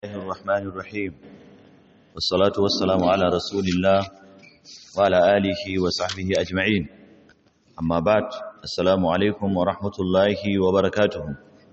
الله الرحمن الرحيم والصلاة والسلام على رسول الله وعلى آله وصحبه أجمعين أما بعد السلام عليكم ورحمة الله وبركاته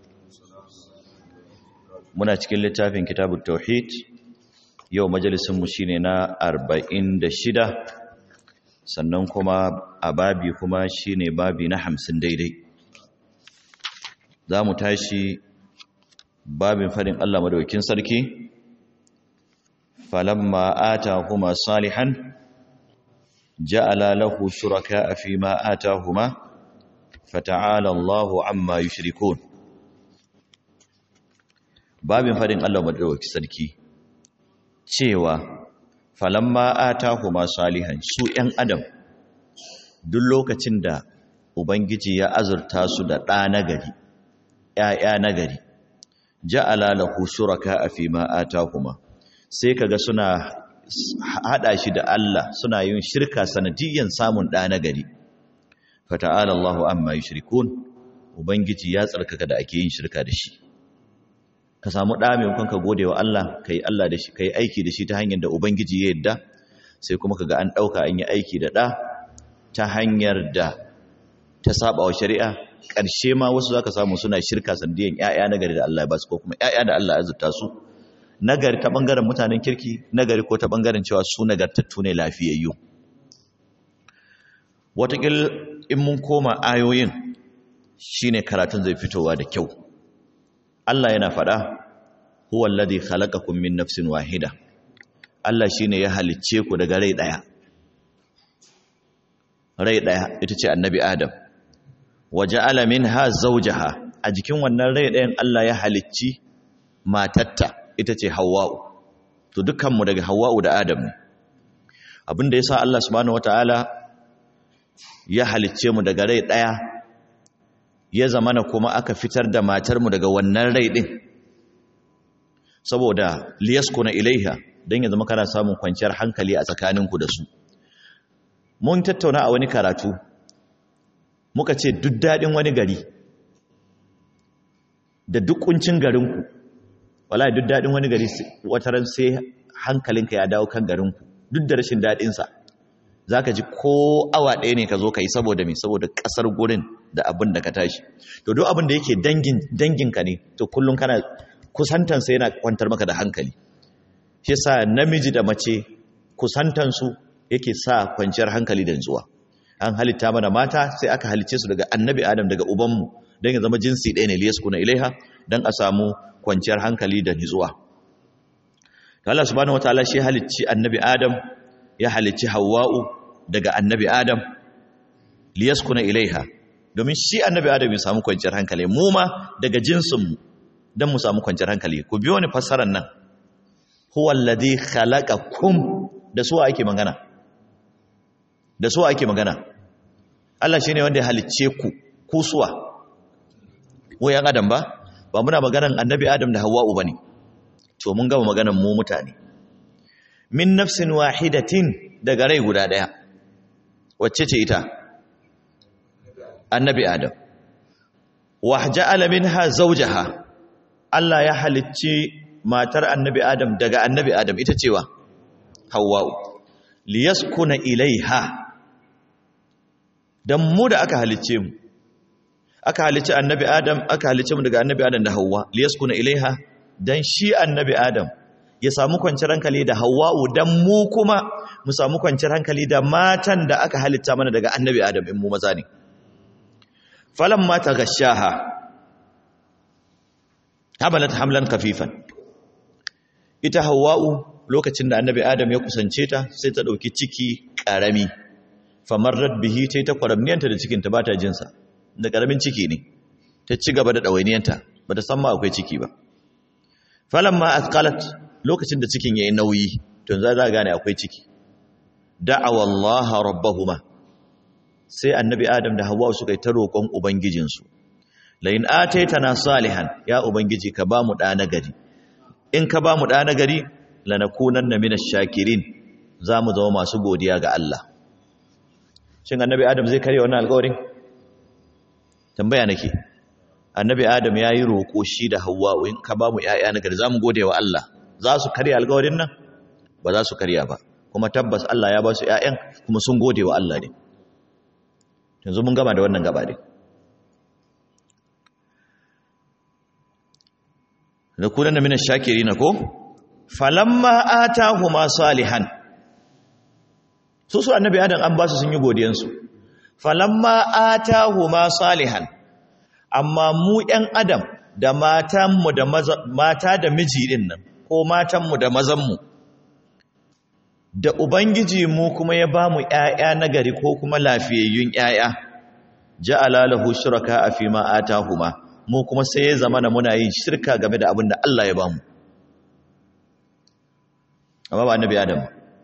muna cikin littafin kitabut tauhid yau majalisin mu shine na 46 sannan kuma a babi kuma shine babi na 50 daidai za mu tashi babin fadin Allah madaukin sarki falamma atahuma salihan ja'ala lahu shuraka fi ma atahuma fata'ala Allahu amma yushrikun babin fadin Allah madaukin sarki cewa falamma atahuma salihan su ‘yan adam duk lokacin da ubangiji ya azurta su da ɗa nagari ‘ya'ya nagari ja'ala lahu shuraka fi ma atahuma sai kaga suna hada shi da Allah suna yin shirka sanadiyan samun da na gari fata'ala Allahu amma yushrikun ubangiji ya tsarkaka da ake yin shirka da shi ka samu da mai kun ka godewa Allah kai Allah da shi kai aiki da shi ta hanyar da ubangiji ya yadda sai kuma kaga an dauka an yi aiki da da ta hanyar da ta saba wa shari'a ƙarshe ma wasu zaka samu suna shirka sandiyan ƴaƴa nagari da Allah ya basu ko kuma ƴaƴa da Allah ya azurta su nagari ta bangaren mutanen kirki nagari ko ta bangaren cewa su nagartattu ne lafiyayyu watakil in mun koma ayoyin shine karatun zai fitowa da kyau Allah yana faɗa huwa alladhi khalaqakum min nafsin wahida Allah shine ya halicce ku daga rai daya rai daya ita ce annabi Adam waja'ala minha zawjaha a jikin wannan rai ɗayan Allah ya halicci matatta ita ce Hawwa'u to dukkanmu daga Hawwa'u da Adam ne abinda yasa Allah subhanahu wataala ya halicce mu daga rai ɗaya ya zamana kuma aka fitar da matar mu daga wannan rai ɗin saboda liyaskuna ilaiha dan ya zama kana samun kwanciyar hankali a tsakaninku da su mun tattauna a wani karatu muka ce duk daɗin wani gari da duk kuncin garinku wala duk daɗin wani gari wataran sai hankalinka ya dawo kan garinku duk da rashin daɗinsa za ka ji ko awa ɗaya ne ka zo ka yi saboda mai saboda ƙasar gurin da abin da ka tashi to duk abin da yake danginka ne to kullum kana kusantansa yana kwantar maka da hankali shi sa namiji da mace kusantansu yake sa kwanciyar hankali da nutsuwa an halitta mana mata sai aka halicce su daga annabi adam daga ubanmu don ya zama jinsi ɗaya ne liyaskuna ilaiha don a samu kwanciyar hankali da nitsuwa Allah subhanahu wataala shi halicci annabi adam ya halicci hawwa'u daga annabi adam liyaskuna ilaiha domin shi annabi adam ya samu kwanciyar hankali mu ma daga jinsinmu don mu samu kwanciyar hankali ku biyo ni fassarar nan huwa alladhi khalaqakum da su ake magana da su ake magana Allah shi ne wanda ya halicce ku kusuwa wayan adam ba ba muna maganan annabi adam da hawa'u ba ne to mun gama maganan mu mutane min nafsin wahidatin daga rai guda ɗaya wacce ce ita annabi adam wahja'ala minha zawjaha Allah ya halicci matar annabi adam daga annabi adam ita cewa hawa'u liyaskuna ilaiha dan mu da aka halicce mu aka halicci annabi adam aka halicce mu daga annabi adam da Hauwa liyaskuna ilaiha dan shi annabi adam ya samu kwanciyar hankali da hawwa'u dan mu kuma mu samu kwanciyar hankali da matan da aka halitta mana daga annabi adam in mu maza ne falamma tagashaha habalat hamlan kafifan ita hawwa'u lokacin da annabi adam ya kusance ta sai ta dauki ciki karami famarrat bihi tai ta kwaramniyanta da cikinta ba ta jinsa da karamin ciki ne ta ci gaba da ɗawainiyanta ba ta san ma akwai ciki ba falamma athqalat lokacin da cikin yayi nauyi to za za gane akwai ciki da'awa Allah rabbahuma sai annabi Adam da Hawwa suka yi ta roƙon ubangijinsu la in ataitana salihan ya ubangiji ka ba mu da nagari in ka ba mu da nagari lanakunanna minash shakirin za mu zama masu godiya ga Allah shin annabi adam zai karya wannan alƙawarin tambaya nake annabi adam ya yi roƙo shi da hawa'u in ka ba mu ‘ya'ya na gari za mu gode wa Allah za su karya alƙawarin nan ba za su karya ba kuma tabbas Allah ya ba su ƴaƴan kuma sun gode wa Allah ne yanzu mun gama da wannan gaba ne da kunan da minan shakiri na ko falamma atahuma salihan su su annabi adam an ba su sun yi godiyansu falamma atahuma salihan amma mu ƴan adam da matanmu da mata da miji din nan ko matanmu da mazanmu da ubangiji mu kuma ya ba mu ƴaƴa nagari ko kuma lafiyayyun ƴaƴa ja'ala lahu shuraka fi ma atahuma mu kuma sai ya zama na muna yin shirka game da abin da Allah ya ba mu amma ba annabi adam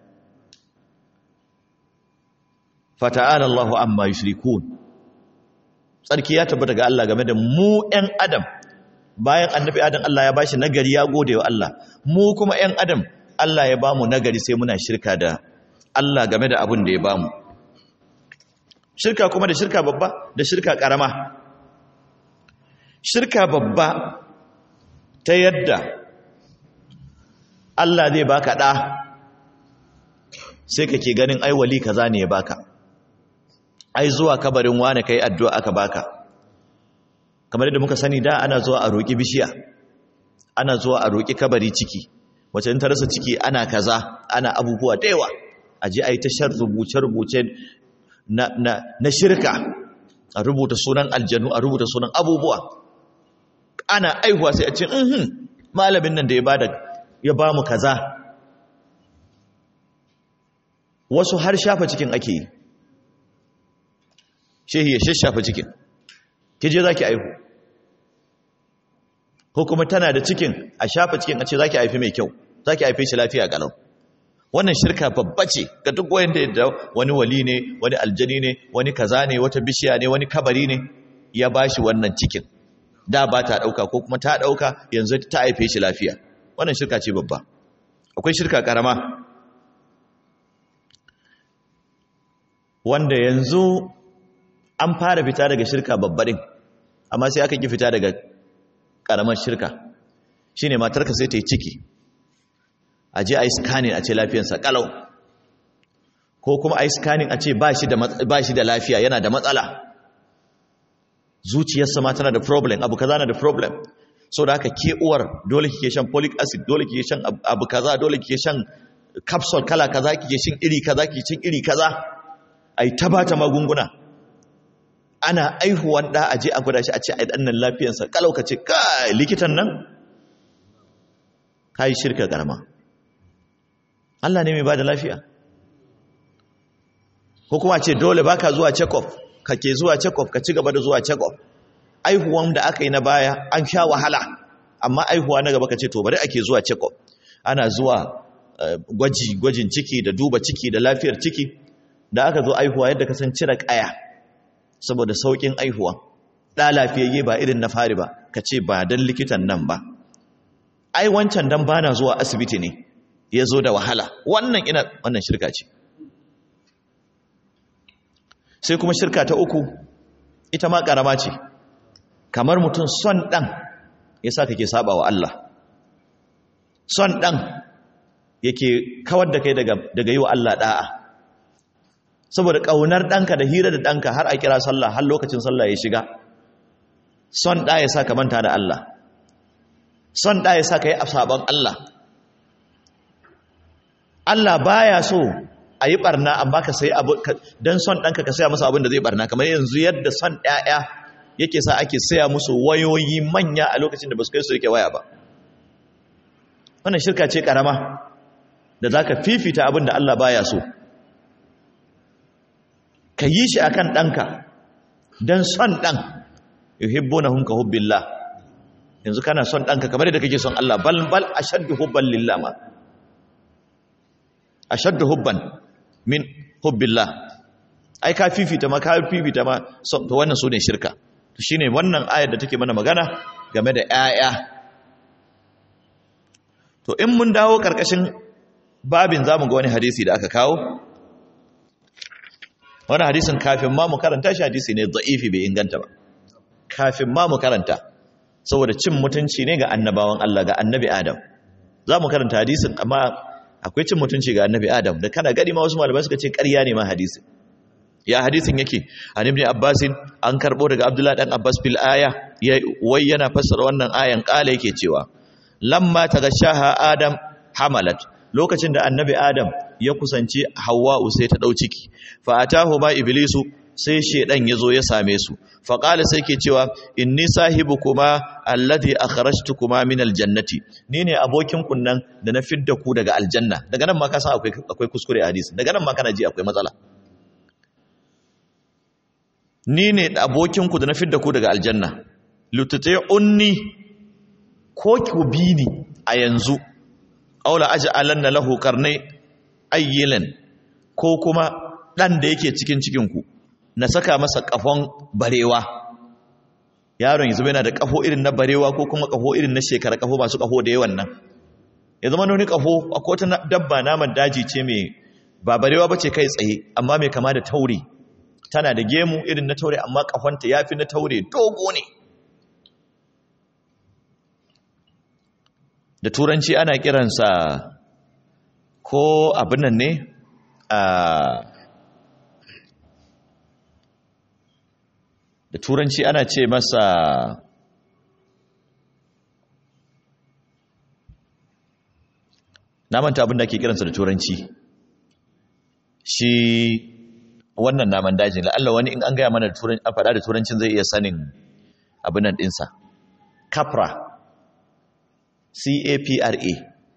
fata'ala Allahu amma yushrikun tsarki ya tabbata ga Allah game da mu ɗan adam bayan annabi adam Allah ya bashi nagari ya gode wa Allah mu kuma ɗan adam Allah ya bamu nagari sai muna shirka da Allah game da abin da ya bamu shirka kuma da shirka babba da shirka karama shirka babba ta yadda Allah zai baka ɗa sai kake ganin ai wali kaza ne ya baka ai zuwa kabarin wane kai addu'a aka baka kamar yadda muka sani da ana zuwa a roƙi bishiya ana zuwa a roƙi kabari ciki wace in ta rasa ciki ana kaza ana abubuwa da yawa a je a yi tashar rubuce-rubuce na, na, na shirka a rubuta sunan aljanu a rubuta sunan abubuwa ana aihuwa sai a ce mhm malamin nan da ya bada ya ba mu kaza wasu har shafa cikin ake yi shehi ya shashafa cikin kije za ki aihu ko kuma tana da cikin a shafa cikin a ce za ki haifi mai kyau za ki haife shi lafiya galau wannan shirka babba ce ga duk wanda da wani wali ne wani aljani ne wani kaza ne wata bishiya ne wani kabari ne ya ba shi wannan cikin da ba ta ɗauka ko kuma ta ɗauka yanzu ta haife shi lafiya wannan shirka ce babba akwai shirka ƙarama wanda yanzu an fara fita daga shirka babbaɗin amma sai aka ki fita daga ƙaramar shirka shi ne matarka sai ta yi ciki a je a yi scanning a ce lafiyarsa ƙalau ko kuma a yi scanning a ce ba shi da lafiya yana da matsala zuciyarsa ma tana da problem abu kaza na da problem so da haka ke uwar dole kike shan folic acid dole kike shan abu kaza dole kike shan capsule kala kaza kike shan iri kaza kike shan iri kaza ai ta bata magunguna ana aihuwan da aje a gwada shi a ce ai dan nan lafiyarsa kalau ka ce kai likitan nan kai shirka karama Allah ne mai bada lafiya ko kuma ce dole baka zuwa check up kake zuwa check up ka ci gaba da zuwa check up aihuwan da aka yi na baya an sha wahala amma aihuwa na gaba ka ce to bari ake zuwa check up ana zuwa gwaji gwajin ciki da duba ciki da lafiyar ciki da aka zo aihuwa yadda ka san cire kaya saboda saukin aihuwa da lafiyayye ba irin na fari ba ka ce ba dan likitan nan ba ai wancan dan bana zuwa asibiti ne ya zo da wahala wannan ina wannan shirka ce sai kuma shirka ta uku ita ma karama ce kamar mutum son ɗan ya sa kake saba wa Allah son ɗan yake kawar da kai daga yi wa Allah ɗa'a saboda ƙaunar ɗanka da hira da ɗanka har a kira sallah har lokacin sallah ya shiga son ɗa ya sa ka manta da Allah son ɗa ya sa ka yi sabon Allah Allah baya so a yi ɓarna amma ka sai abu don son ɗanka ka saya masa abin da zai ɓarna kamar yanzu yadda son ɗaya yake sa ake saya musu wayoyi manya a lokacin da ba su kai su rike waya ba wannan shirka ce ƙarama da za ka fifita abin da Allah baya so ka yi shi akan ɗanka don son ɗan yuhibbo na hunka hubbillah yanzu kana son ɗanka kamar yadda kake son Allah bal bal ashaddu hubban lillah ma ashaddu hubban min hubbillah ai ka fifita ma ka fifita ma to wannan sune shirka to shine wannan ayar da take mana magana game da 'ya'ya. to in mun dawo karkashin babin zamu ga wani hadisi da aka kawo wannan hadisin kafin ma mu karanta shi hadisi ne da'ifi bai inganta ba kafin ma mu karanta saboda cin mutunci ne ga annabawan Allah ga annabi Adam za mu karanta hadisin amma akwai cin mutunci ga annabi adam da kana gani ma wasu malamai suka ce ƙarya ne ma hadisin ya hadisin yake an ibn abbasin an karbo daga abdullahi dan abbas fil aya wai yana fassara wannan ayan kala yake cewa lamma tagashaha adam hamalat lokacin da annabi adam ya kusanci hawwa'u sai ta dau ciki fa atahu ma iblisu sai shedan yazo ya same su fa qala sai ke cewa inni sahibukuma alladhi akhrajtukuma min aljannati ni ne abokin kunnan da na fidda ku daga aljanna daga nan ma ka san akwai akwai kuskure a hadisi daga nan ma kana ji akwai matsala ni ne abokinku da na fidda ku daga aljanna lutute unni ko ku bi ni a yanzu aula aj'alanna lahu qarnai ayyilan ko kuma dan da yake cikin cikin ku na saka masa kafon barewa yaron yanzu yana da kafo irin na barewa ko kuma kafo irin na shekara kafo masu kafo da yawan nan ya zama wani kafo akwai ta dabba naman daji ce mai ba barewa bace kai tsaye amma mai kama da tauri tana da gemu irin na taure amma kafanta ya fi na taure dogo ne da turanci ana kiransa ko abin nan ne a da turanci ana ce masa na manta abin da ke kiransa da turanci shi wannan naman dajin la'alla wani in an gaya mana a faɗa da turancin zai iya sanin abinan ɗinsa capra c-a-p-r-a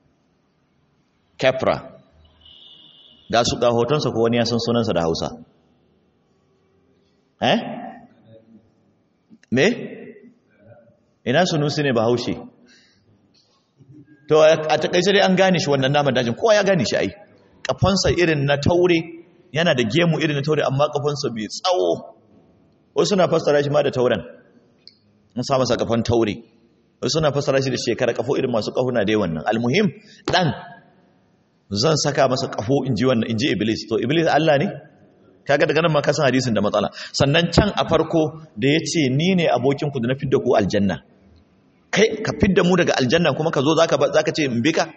capra ga su ga hotonsa ko wani ya san sunansa da hausa eh me ina sunusi ne ba haushe to a takaice dai an gane shi wannan naman dajin kowa ya gane shi ai kafansa irin na taure yana da gemu irin na taure amma kafansa bai tsawo wasu suna fassara shi ma da tauren mun sa masa kafan taure wasu suna fassara shi da shekara kafo irin masu kahuna dai wannan almuhim dan zan saka masa kafo inji wannan inji iblis to iblis Allah ne kaga daga nan ma ka san hadisin da matsala sannan can a farko da yace ni ne abokin ku da na fidda ku aljanna kai ka fidda mu daga aljanna kuma ka zo zaka zaka ce in bika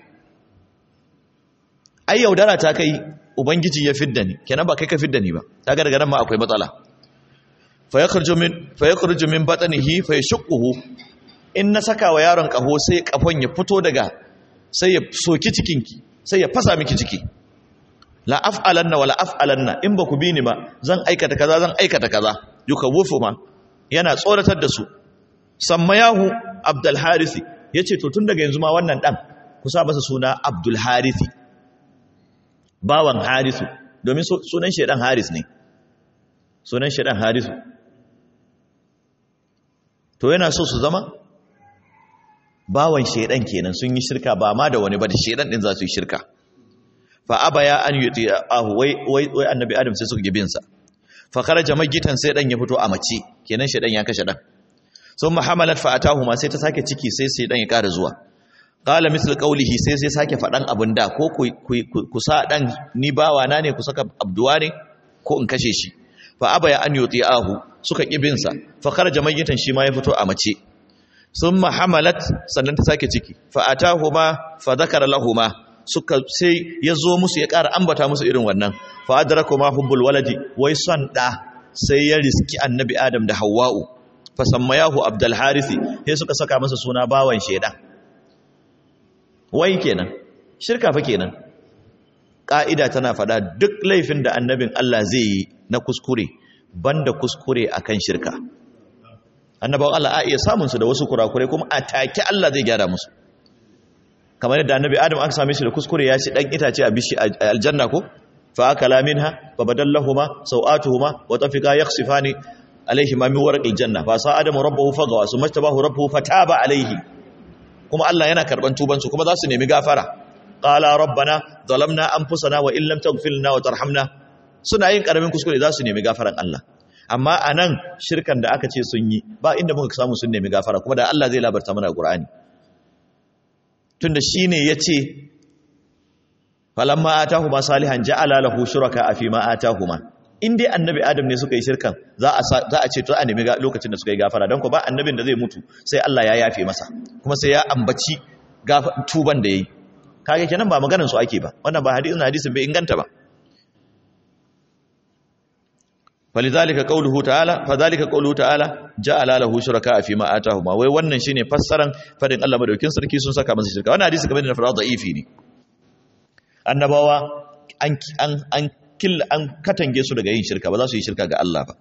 ai yaudara ta kai ubangiji ya fidda ni kenan ba kai ka fidda ni ba kaga daga nan ma akwai matsala fa yakhruju min fa yakhruju min batnihi fa yashquhu in na saka wa yaron kaho sai kafon ya fito daga sai ya soki cikinki sai ya fasa miki ciki la af'alanna wala af'alanna in ba ku bi ni ba zan aikata kaza zan aikata kaza yukawufu ma yana tsoratar da su sammayahu abdul harisi yace to tun daga yanzu ma wannan dan ku sa masa suna abdul harisi bawan harisu domin sunan shedan haris ne sunan shedan harisu to yana so su zama bawan shedan kenan sun yi shirka ba ma da wani ba da shedan din za su yi shirka fa abaya an yuti ahu wai wai wai annabi adam sai suka gibin sa fa kharaja magitan sai dan ya fito a mace kenan shedan ya kashe dan sun mahamalat fa atahu ma sai ta sake ciki sai sai dan ya ƙara zuwa qala misl qawlihi sai sai sake fadan abin da ko ku sa dan ni bawa na ne ku saka abduwa ne ko in kashe shi fa abaya an yuti ahu suka kibin sa fa kharaja magitan shi ma ya fito a mace sun mahamalat sannan ta sake ciki fa atahu ma fa dhakara lahumma suka sai ya zo musu ya ƙara ambata musu irin wannan fa adraku ma hubbul waladi wai son da sai ya riski annabi adam da hawwa'u fa sammayahu abdul harisi sai suka saka masa suna bawan shedan wai kenan shirka fa kenan ka'ida tana fada duk laifin da annabin Allah zai yi na kuskure banda kuskure akan shirka annabawan Allah a iya samun su da wasu kurakurai kuma a take Allah zai gyara musu kamar yadda annabi adam aka same shi da kuskure ya ci dan itace a bishi aljanna ko fa akala minha fa badallahuma sawatuhuma wa tafiqa yakhsifani alaihima min warqil janna fa sa adamu rabbahu fagawa summa tabahu rabbuhu fataba alaihi kuma Allah yana karban tuban su kuma za su nemi gafara qala rabbana zalamna anfusana wa illam taghfir lana wa tarhamna suna yin karamin kuskure za su nemi gafaran Allah amma anan shirkan da aka ce sun yi ba inda muka samu sun nemi gafara kuma da Allah zai labarta mana Qur'ani tunda shine yace falamma atahuma salihan ja'ala lahu shuraka fi ma atahuma in dai annabi adam ne suka yi shirkan za a za a ce to a nemi lokacin da suka yi gafara don ko ba annabin da zai mutu sai Allah ya yafe masa kuma sai ya ambaci tuban da yayi kage kenan ba maganar su ake ba wannan ba hadisin hadisin bai inganta ba falidhalika qawluhu ta'ala fadhalika qawluhu ta'ala ja'ala lahu shuraka fi ma atahuma wai wannan shine fassaran fadin Allah madaukin sarki sun saka masa shirka wannan hadisi kamar da na fara da'ifi ne annabawa an an an killa an katange su daga yin shirka ba za su yi shirka ga Allah ba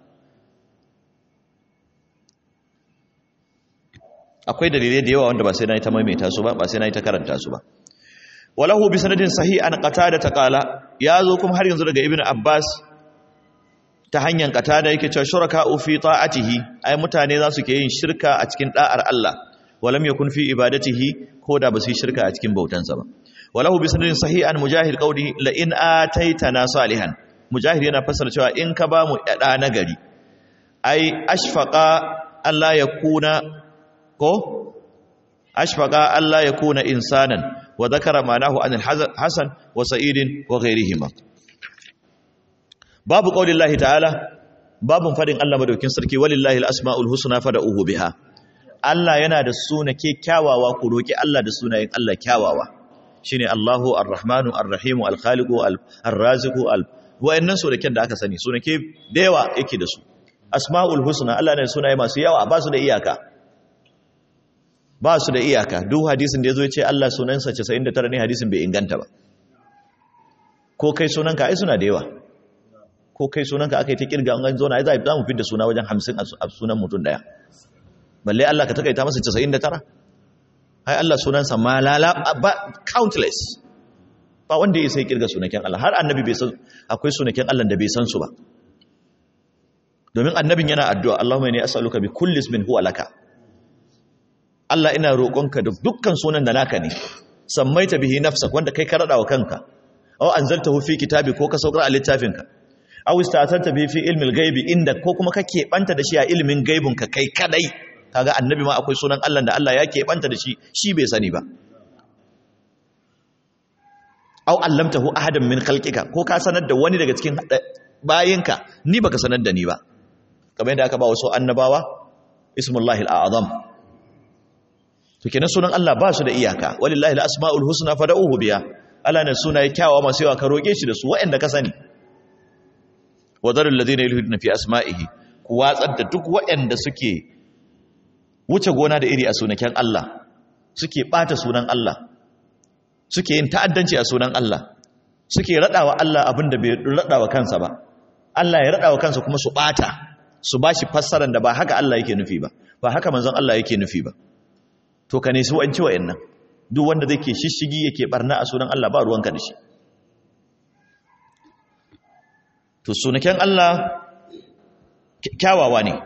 akwai dalilai da yawa wanda ba sai na yi ta maimaita su ba ba sai na yi ta karanta su ba walahu bi sanadin sahih an qatada ta qala ya zo kuma har yanzu daga ibnu abbas ta hanyar qatada yake cewa shuraka fi ta'atihi ai mutane za su ke yin shirka a cikin da'ar Allah walam yakun fi ibadatihi ko da ba su yi shirka a cikin bautansa ba walahu bi sanadin sahih an mujahid qawli la in ataitana salihan mujahid yana fassara cewa in ka ba mu da nagari ai ashfaqa Allah ya kuna ko ashfaqa Allah ya kuna insanan wa dhakara ma'anahu an al-hasan wa sa'idin wa ghayrihima babu qaulillahi ta'ala babun fadin Allah madaukin sarki walillahi al-asmaul husna fad'uhu biha Allah yana da suna kyawawa ku roki Allah da sunayen Allah kyawawa shine Allahu ar-rahmanu ar-rahimu al-khaliqu ar-raziqu al wa'annan sunaken da aka sani sunake da yawa yake da su asmaul husna Allah ne sunaye masu yawa ba su da iyaka ba su da iyaka duk hadisin da ya zo ya ce Allah sunansa 99 ne hadisin bai inganta ba ko kai sunanka ai suna da yawa ko kai sunanka aka yi ta kirga an zo na ai za mu fidda suna wajen 50 a sunan mutum daya balle Allah ka takaita masa 99 ai Allah sunansa malala ba countless ba wanda ya sai kirga sunaken Allah har annabi bai san akwai sunaken Allah da bai san su ba domin annabin yana addu'a Allahumma inni as'aluka bi kulli ismin huwa laka Allah ina roƙonka da dukkan sunan da naka ne sammaita bihi nafsak wanda kai ka rada wa kanka aw anzaltahu fi kitabi ko ka saukar a littafinka aw istatanta bihi fi ilmi al-ghaibi inda ko kuma ka keɓanta da shi a ilimin gaibun ka kai kadai kaga annabi ma akwai sunan Allah da Allah ya keɓanta da shi shi bai sani ba aw allamtahu ahadan min khalqika ko ka sanar da wani daga cikin bayinka ni baka sanar da ni ba kamar yadda aka ba wasu annabawa ismullahi al-a'zam to kenan sunan Allah ba su da iyaka walillahi al-asmaul husna fad'uhu biha Allah ne sunaye kyawawa masu yawa ka roke shi da su waɗanda ka sani wadarul ladina yulhiduna fi asma'ihi ku watsar da duk waɗanda suke wuce gona da iri a sunaken Allah suke bata sunan Allah suke yin ta'addanci a sunan Allah suke radawa Allah abinda bai radawa kansa ba Allah ya radawa kansa kuma su bata su bashi fassarar da ba haka Allah yake nufi ba ba haka manzon Allah yake nufi ba to ka ne su an ci wa'annan duk wanda zai ke shishigi yake barna a sunan Allah ba ruwanka da shi to sunaken Allah kyawawa ne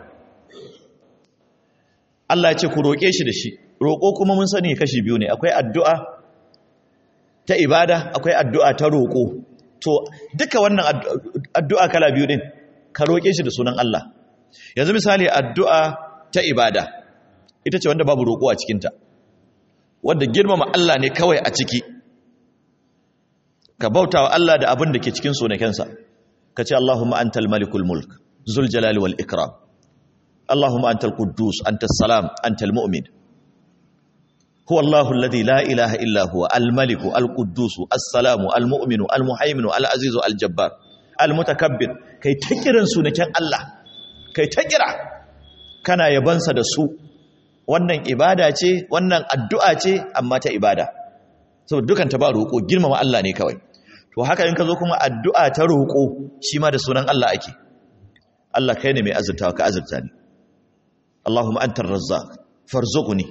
Allah ya ce ku roƙe shi da shi roƙo kuma mun sani kashi biyu ne akwai addu'a ta ibada akwai addu'a ta roƙo to duka wannan addu'a kala biyu din ka roƙe shi da sunan Allah yanzu misali addu'a ta ibada ita ce wanda babu roƙo a cikinta wadda girmama Allah ne kawai a ciki ka bauta wa Allah da abin da ke cikin sunakensa ka ce Allahumma antal malikul mulk zul jalali wal ikram Allahumma antal quddus antas salam antal mu'min huwa Allahu alladhi la ilaha illa huwa al maliku al quddus as salamu al mu'minu al muhaiminu al azizu al jabbar al mutakabbir kai ta kiran sunaken Allah kai ta kira kana yabansa da su wannan ibada ce wannan addu'a ce amma ta ibada saboda dukan ta ba roƙo girmama Allah ne kawai to haka in ka zo kuma addu'a ta roƙo shi ma da sunan Allah ake Allah kai ne mai azurtawa ka azurta ni Allahumma antar razzaq farzuqni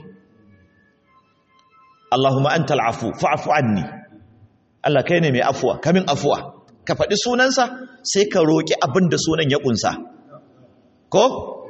Allahumma antal afu fa'fu anni Allah kai ne mai afuwa kamin afuwa ka faɗi sunansa sai ka roƙi abin da sunan ya ƙunsa ko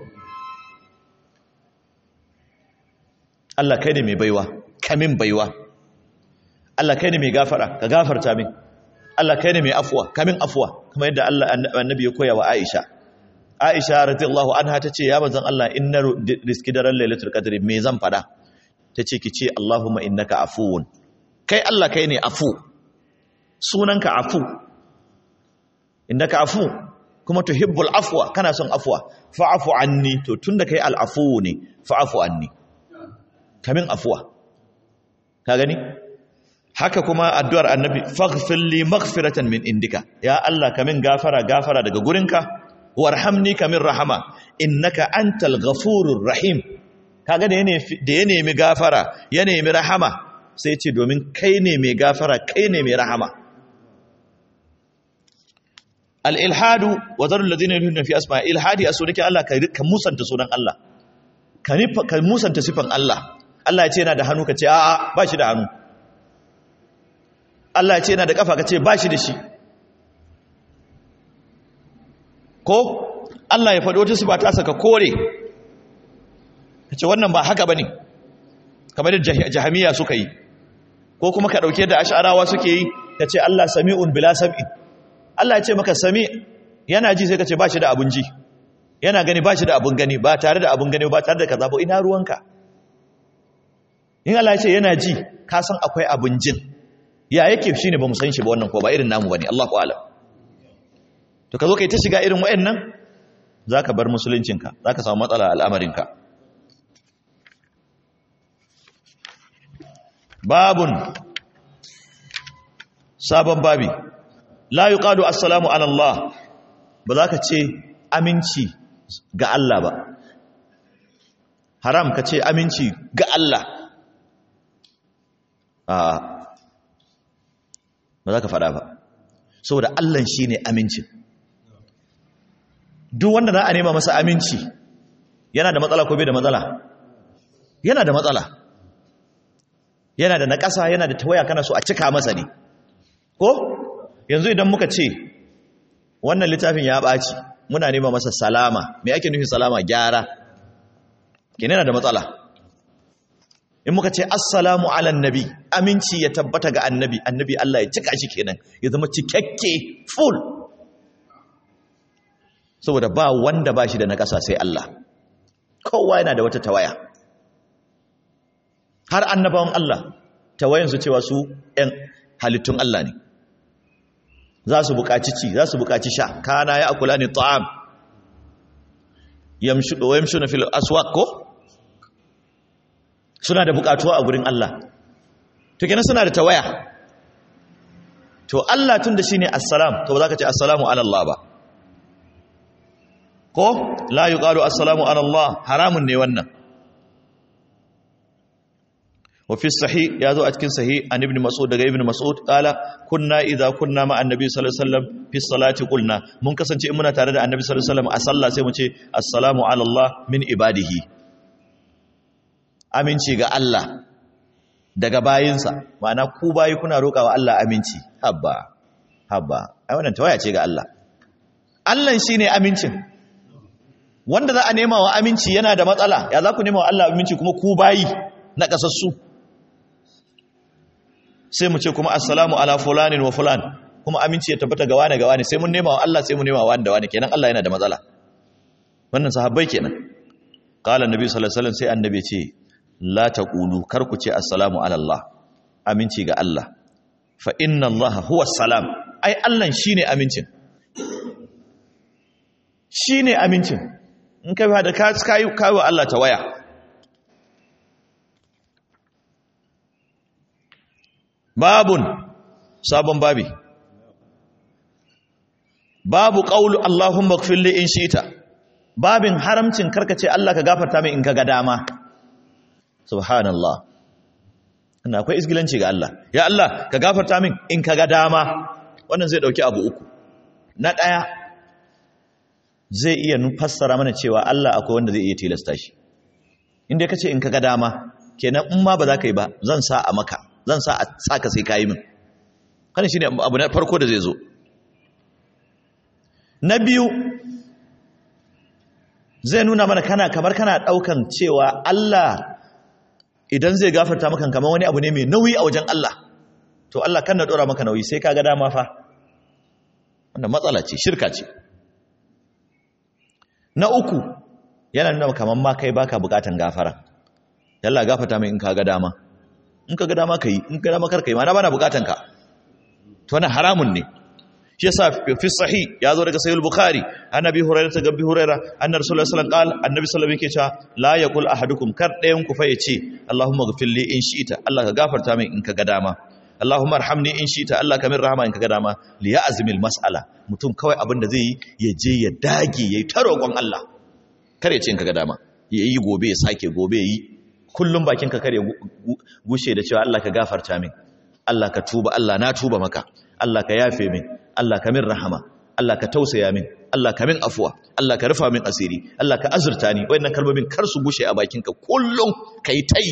Allah kai ne mai baiwa kamin baiwa Allah kai ne mai gafara ka gafarta min Allah kai ne mai afuwa kamin afuwa kuma yadda Allah annabi ya koya wa Aisha Aisha radiyallahu anha tace ya manzon Allah inna riski daren lailatul qadri me zan fada tace ki ce Allahumma innaka afuwun kai Allah kai ne afu sunanka afu innaka afu kuma tuhibbul afwa kana son afwa fa'fu anni to tunda kai al'afu ne fa'fu anni kamin afuwa ka gani haka kuma addu'ar annabi faghfir li maghfiratan min indika ya Allah kamin gafara gafara daga gurinka warhamni kamin rahama innaka antal ghafurur rahim kaga da da ya nemi gafara ya nemi rahama sai ce domin kai ne mai gafara kai ne mai rahama al-ilhadu wa zarul ladina yulhiduna fi asma ilhadi asunaki Allah ka musanta sunan Allah ka musanta sifan Allah Allah ya ce yana da hannu ka ce a'a ba shi da hannu Allah ya ce yana da kafa ka ce ba shi da shi ko Allah ya faɗi wata sifa ta saka kore ka ce wannan ba haka ba ne kamar da jahamiya suka yi ko kuma ka ɗauke da ash'arawa suke yi ka ce Allah sami'un bila sam'i Allah ya ce maka sami yana ji sai ka ce ba shi da abun ji yana gani ba shi da abun gani ba tare da abun gani ba tare da kaza ba ina ruwanka in Allah ya ce yana ji ka san akwai abun jin ya yake shi ne ba mu san shi ba wannan ko ba irin namu ba ne Allah alam to ka zo ka yi ta shiga irin wa'annan za ka bar musuluncinka za ka samu matsala al'amarinka babun sabon babi la yi ƙadu assalamu alallah ba za ka ce aminci ga Allah ba haram ka ce aminci ga Allah a ba za ka faɗa ba saboda Allah shi ne amincin duk wanda za a nema masa aminci yana da matsala ko bai da matsala yana da matsala yana da naƙasa yana da tawaya kana so a cika masa ne ko yanzu idan muka ce wannan littafin ya ɓaci muna nema masa salama me ake nufin salama gyara kenan yana da matsala in muka ce assalamu ala nabi aminci ya tabbata ga annabi annabi Allah ya cika shi kenan ya zama cikakke full saboda ba wanda ba shi da na ƙasa sai Allah kowa yana da wata tawaya har annabawan Allah tawayansu cewa su ‘yan halittun Allah ne za su buƙaci ci za su buƙaci sha kana ya akula ne ta'am yamshu na fil aswaq ko suna da buƙatuwa a gurin Allah to kenan suna da tawaya to Allah tun da shine assalam to ba za ka ce assalamu ala Allah ba ko la yuqalu assalamu ala Allah haramun ne wannan wa fi sahih ya zo a cikin sahih an ibn mas'ud daga ibn mas'ud qala kunna idza kunna ma annabi sallallahu alaihi wasallam fi salati qulna mun kasance in muna tare da annabi sallallahu alaihi wasallam a sallah sai mu ce assalamu ala Allah min ibadihi aminci ga Allah daga bayinsa ma'ana ku bayi kuna roƙawa Allah aminci habba habba ai wannan tawaya ce ga Allah Allah shine amincin wanda za a nema wa aminci yana da matsala ya za ku nema wa Allah aminci kuma ku bayi na kasassu sai mu ce kuma assalamu ala fulanin wa fulan kuma aminci ya tabbata ga wani ga wani sai mun nema wa Allah sai mun nema wa wani da wani kenan Allah yana da matsala wannan sahabbai kenan qala annabi sallallahu alaihi wasallam sai annabi ce la taqulu kar ku ce assalamu ala Allah aminci ga Allah fa inna Allah huwa salam ai Allah shine amincin shine amincin in kai da ka kai kai wa Allah ta waya babun sabon babi babu qaulu Allahumma ighfir li in shi'ta babin haramcin karkace Allah ka gafarta min in ka ga dama subhanallah ina akwai isgilanci ga Allah ya Allah ka gafarta min in ka ga dama wannan zai dauki abu uku na daya zai iya fassara mana cewa Allah akwai wanda zai iya tilasta shi inda kace in ka ga dama kenan in ma ba za ka yi ba zan sa a maka zan sa a saka sai ka yi min kana shine abu na farko da zai zo na biyu zai nuna mana kana kamar kana daukan cewa Allah idan zai gafarta maka kamar wani abu ne mai nauyi a wajen Allah to Allah kan na dora maka nauyi sai kaga dama fa wannan matsala ce shirka ce na uku yana nuna kamar ma kai baka bukatan gafara yalla gafarta mai in kaga dama in kaga dama kai in kaga dama karkai ma na bana bukatan ka to wannan haramun ne shi yasa fi sahih ya zo daga sahih al-bukhari annabi hurairah ta gabbi hurairah annabi sallallahu alaihi wasallam qala annabi sallallahu alaihi wasallam yake cewa la yaqul ahadukum kar dayan ku fa yace allahumma ghfir li in shi'ta allah ka gafarta min in ka ga dama Allahumma arhamni in shita Allah kamin rahama in kaga dama li ya'zimil mas'ala mutum kawai abin da zai yi ya je ya dage yayi ta roƙon Allah kare ce in kaga dama yayi gobe ya sake gobe yayi kullum bakin ka kare gushe da cewa Allah ka gafarta min Allah ka tuba Allah na tuba maka Allah ka yafe min Allah ka min rahama Allah ka tausaya min Allah ka min afuwa Allah ka rufa min asiri Allah ka azurta ni wayannan kalmomin kar su gushe a bakinka kullum kai tai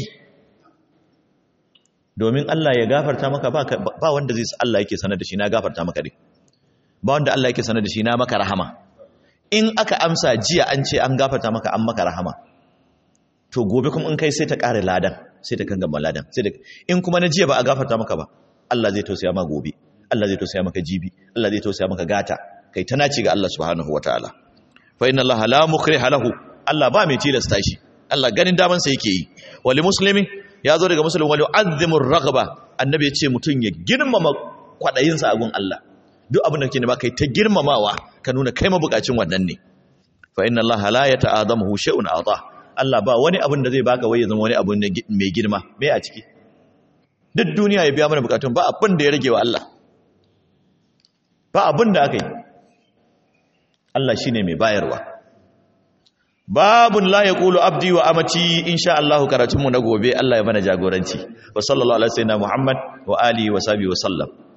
domin Allah ya gafarta maka ba, ba wanda zai Allah yake sanar da shi na gafarta maka dai ba wanda Allah yake sanar da shi na maka rahama in aka amsa jiya an ce an gafarta maka an maka rahama to gobe kuma in kai sai ta ƙare ladan sai ta kangama ladan sai da in kuma na jiya ba a gafarta maka ba Allah zai tausaya ma gobe Allah zai tausaya maka jibi Allah zai tausaya maka gata kai ta naci ga Allah subhanahu wataala fa inna Allah la mukriha lahu Allah ba mai tilasta shi Allah ganin daman sa yake yi wali muslimi ya zo daga muslim wali azzimu raghba annabi ya ce mutun ya girmama kwadayin sa a gun Allah duk abin da kake nema kai ta girmamawa ka nuna kai mabukacin wannan ne fa inna Allah la yata'adamu shay'un ata Allah ba wani abin da zai baka wai ya zama wani abu mai girma me a ciki duk duniya ya biya mana bukatun ba abin da ya rage wa Allah ba abin da aka yi Allah shi ne mai bayarwa babun la ya ƙulu abdi wa amati insha Allah karatunmu na gobe Allah ya mana jagoranci wa sallallahu alaihi wa sallam Muhammad wa alihi wa sahbihi wa sallam